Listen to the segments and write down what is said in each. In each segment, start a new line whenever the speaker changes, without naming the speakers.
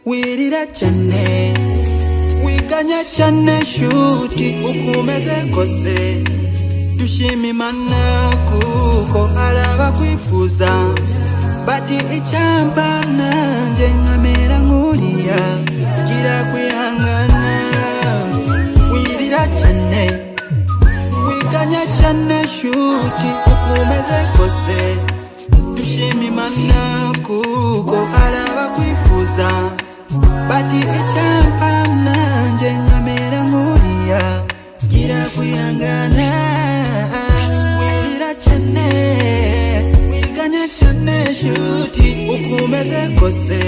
wirira cyane wiganya cyane shuti ukomeze kose dushima imana kuko hari abakwifuza bati icyampa nanjye nkamera nkuriya gira kwihangana wirira cyane wiganya cyane shuti ukomeze kose dushima imana kuko hari abakwifuza bati icyampa nanjye nkamera nkuriya gira kwihangana wirira cyane wiganya cyane shuti ukomeze kose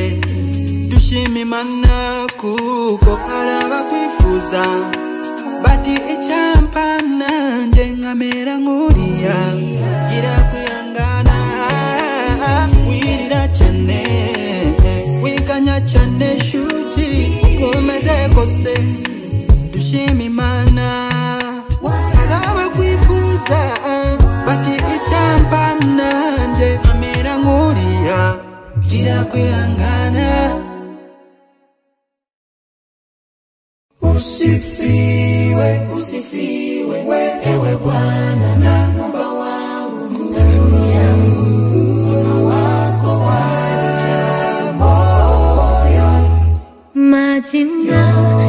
dushima imana kuko hari abakwifuza bati icyampa nanjye nkamera nkuriya gira kwihangana wirira cyane wiganya cyane shuti ukomeze kose dushima imana hari abakwifuza bati icyampa nanjye nkamera nkuriya gira kwihangana
Usifiwe, usifiwe wewe Bwana na Muumba wangu na yangu, wema wako wajaa moyoni.
Majina